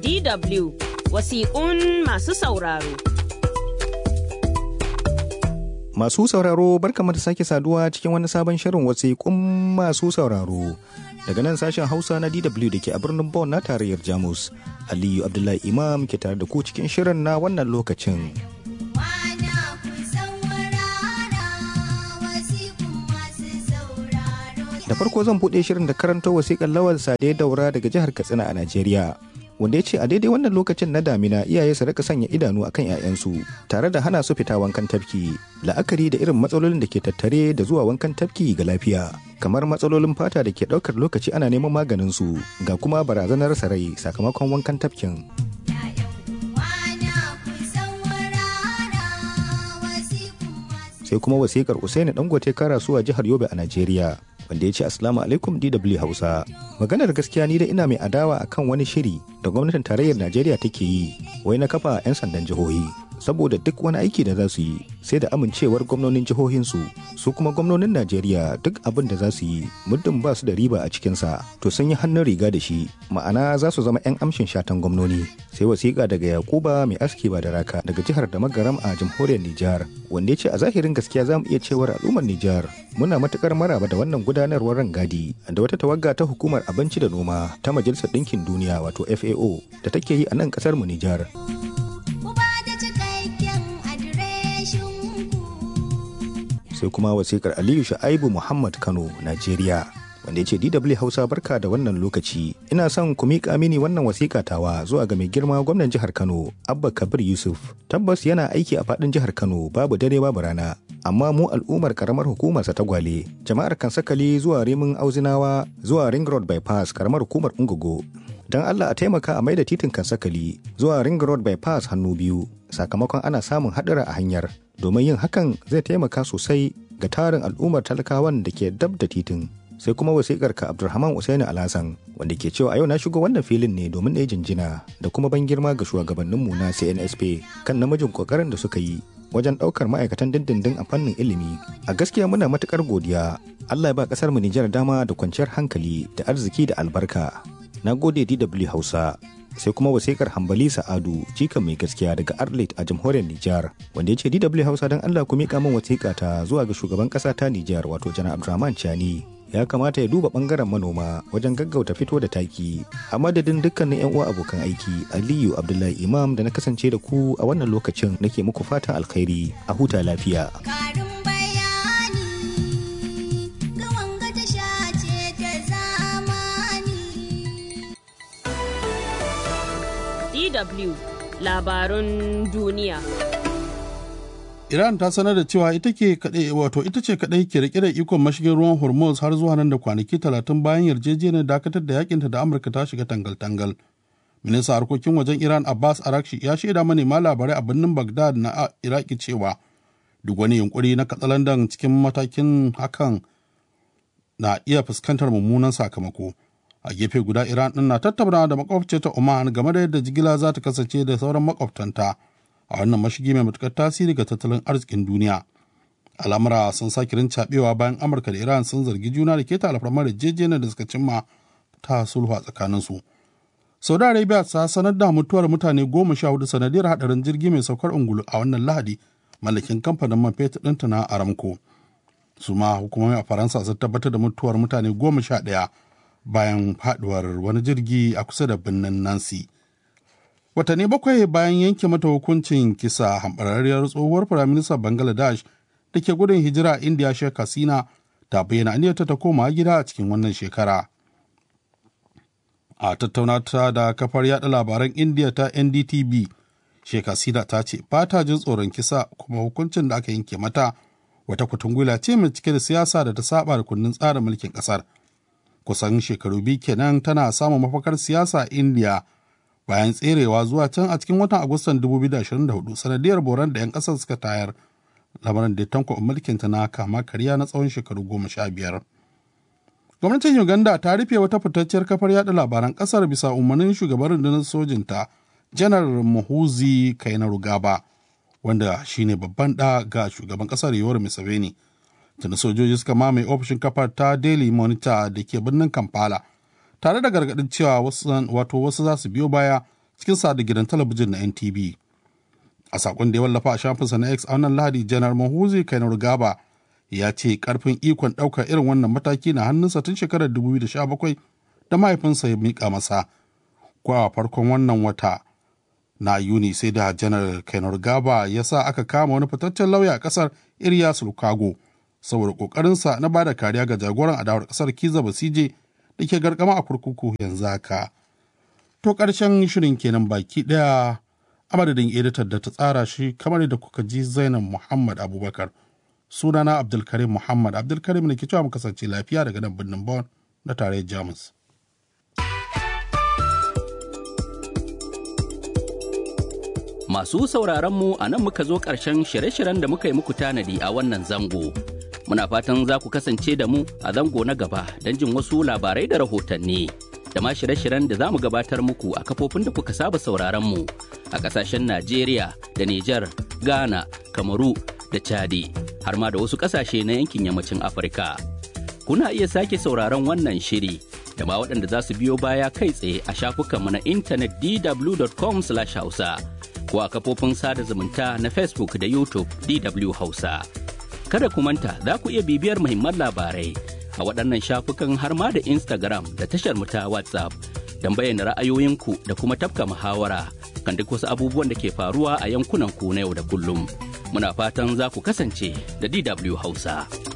DW wasiƙun masu sauraro. Masu sauraro barkamu da sake saduwa cikin wani sabon shirin wasiƙun masu sauraro. Daga nan sashen Hausa na DW da ke a birnin Bonn na tarayyar Jamus. Aliyu Abdullahi Imam ke tare da ku cikin shirin na wannan lokacin. Da farko zan buɗe shirin da karanto wasiƙar Lawal Sade Daura daga jihar Katsina a Najeriya. Wanda ya ce a daidai wannan lokacin na damina iyaye su rika sanya idanu akan 'ya'yansu tare da hana su fita wankan tafki la'akari da irin matsalolin da ke tattare da zuwa wankan tafki ga lafiya kamar matsalolin fata da ke ɗaukar lokaci ana neman maganin su ga kuma barazanar sarai sakamakon wankan tafkin. sai kuma wasikar Usaini Dangote Karasuwa jihar Yobe a Najeriya wanda ya ce Assalamu alaikum DW Hausa. Maganar gaskiya ni da ina mai adawa akan wani shiri da gwamnatin tarayyar Najeriya take yi wai na kafa 'yan sandan jihohi. Saboda duk wani aiki da za su yi sai da amincewar gwamnonin jihohinsu su kuma gwamnonin Najeriya duk abin da za su yi muddin ba su da riba a cikinsa to sun yi hannun riga da shi ma'ana za su zama 'yan amshin shatan gwamnoni. Sai wasiƙa daga Yakuba mai aski ba da raka daga jihar da magaram a jamhuriyar Nijar wanda ya ce a zahirin gaskiya za mu iya cewar al'ummar Nijar muna matukar maraba da wannan gudanarwar rangadi da wata tawagga ta hukumar abinci da noma ta Majalisar Ɗinkin Duniya wato FAO da take yi a nan ƙasar mu Nijar. Sai kuma wasikar Aliyu Sha'aibu Muhammad Kano, Najeriya. wanda ya ce DW Hausa barka da wannan lokaci. Ina son ku miƙa mini wannan wasiƙa tawa zuwa ga mai girma gwamnan jihar Kano, Abba Kabir Yusuf. Tabbas yana aiki a faɗin jihar Kano babu dare babu rana. Amma mu al'ummar karamar hukumar sa ta gwale, jama'ar Kansakali zuwa Rimin Auzinawa zuwa Ring Road Bypass karamar hukumar Ungogo. Don Allah a taimaka a maida titin Kansakali zuwa Ring Road Bypass hannu biyu sakamakon ana samun haɗura a hanyar. Domin yin hakan zai taimaka sosai ga tarin al'ummar talakawan da ke dab da titin. sai kuma wasikar ka Abdulrahman Usaini Alhassan wanda ke cewa a yau na shigo wannan filin ne domin na jinjina da kuma ban girma ga shugabanninmu na CNSP kan namijin kokarin da suka yi wajen ɗaukar ma'aikatan dindindin a fannin ilimi. A gaskiya muna matukar godiya. Allah ya ba ƙasar mu Nijar dama da kwanciyar hankali da arziki da albarka. Na gode DW Hausa. sai kuma wasikar hambali sa'adu jikan mai gaskiya daga arlit a jamhuriyar nijar wanda ya ce dw hausa don allah ku miƙa min wasiƙa ta zuwa ga shugaban ƙasa ta nijar wato janar abdulrahman chani ya kamata ya duba bangaren manoma wajen gaggauta fito da taki a madadin dukkanin yan uwa abokan aiki aliyu abdullahi imam da na kasance da ku a wannan lokacin nake muku fatan alkhairi a huta lafiya DW labarun duniya. Iran ta sanar da cewa ita ke kadai wato ita ce kadai ke rike da ikon mashigin ruwan Hormuz har zuwa nan da kwanaki talatin bayan yarjejeniyar dakatar da yakinta da Amurka ta shiga tangal-tangal. Ministan harkokin wajen Iran Abbas Arakshi ya shaida manema labarai a birnin Baghdad na Iraki cewa duk wani yunkuri na katsalandan cikin matakin hakan na iya fuskantar mummunan sakamako. A gefe guda Iran din na tattauna da makwabce ta Oman game da yadda jigila za ta kasance da sauran makwabtanta. a wannan mashigi mai matukar tasiri ga tattalin arzikin duniya al'amura sun sake rincaɓewa bayan amurka da iran sun zargi juna da keta alfarmar yarjejeniyar da suka cimma ta sulhu a tsakaninsu saudi arabia ta sanar da mutuwar mutane goma sha hudu sanadiyar hadarin jirgi mai saukar ungulu a wannan lahadi mallakin kamfanin man fetur ɗinta na aramco su ma hukumomi a faransa sun tabbatar da mutuwar mutane goma sha ɗaya bayan faduwar wani jirgi a kusa da birnin nancy watanni bakwai bayan yanke mata hukuncin kisa hambararriyar tsohuwar firaministan bangladesh da ke gudun hijira a indiya sheikh hasina ta bayyana aniyarta ta koma gida a cikin wannan shekara a tattaunata da kafar yada labaran indiya ta ndtv sheikh hasina ta ce ba ta jin tsoron kisa kuma hukuncin da aka yanke mata wata kutungula ce mai cike da siyasa da ta saba da kundin tsarin mulkin kasar kusan shekaru biyu kenan tana samun mafakar siyasa a indiya bayan tserewa zuwa can a cikin watan agustan 2024 sanadiyar boran da 'yan kasar suka tayar lamarin da ya tanko mulkinta na kama karya na tsawon shekaru goma sha biyar gwamnatin uganda ta rufe wata fitacciyar kafar yada labaran kasar bisa umarnin shugaban rundunar sojinta janar muhuzi kainarugaba wanda shine babban da ga shugaban kasar yoweri museveni tuni sojoji suka mamaye ofishin kafar ta daily monitor da ke birnin kampala tare da gargaɗin cewa wato wasu za su biyo baya cikin sa da gidan talabijin na NTV. A sakon da ya wallafa a shafinsa na X a wannan Lahadi Janar Mahuzi Kainar Gaba ya ce karfin ikon ɗaukar irin wannan mataki na hannunsa tun shekarar 2017 da mahaifinsa ya mika masa. Kwa farkon wannan wata na Yuni sai da Janar Kainar Gaba ya sa aka kama wani fitaccen lauya a ƙasar Ilyas Lukago saboda ƙoƙarinsa na bada kariya ga jagoran adawar ƙasar Kiza Basije da ke garkama a kurkuku yanzu haka. To ƙarshen shirin kenan baki ɗaya a madadin editar da ta tsara shi kamar da kuka ji Zainab Muhammad Abubakar. Sunana Abdulkarim Muhammad Abdulkarim ne ke cewa mu kasance lafiya daga nan birnin Bon na tarayyar Jamus. Masu sauraronmu a nan muka zo ƙarshen shirye-shiryen da muka yi muku tanadi a wannan zango. Muna fatan za ku kasance da mu a zango na gaba don jin wasu labarai da rahotanni. Da ma shirye-shiryen da za mu gabatar muku a kafofin da kuka saba sauraronmu a ƙasashen Najeriya da Nijar, Ghana, Kamaru da Chadi, har ma da wasu ƙasashe na yankin yammacin Afirka. Kuna iya sake sauraron wannan shiri da ma waɗanda za su biyo baya kai tsaye a shafukanmu na intanet dw.com/hausa. ko a kafofin sada zumunta na Facebook da YouTube DW Hausa. Kada ku manta za ku iya bibiyar muhimman labarai a waɗannan shafukan har ma da Instagram da tashar mu ta WhatsApp don bayyana ra'ayoyinku da kuma tafka muhawara kan duk wasu abubuwan da ke faruwa a yankunan ku na yau da kullum. Muna fatan za ku kasance da DW Hausa.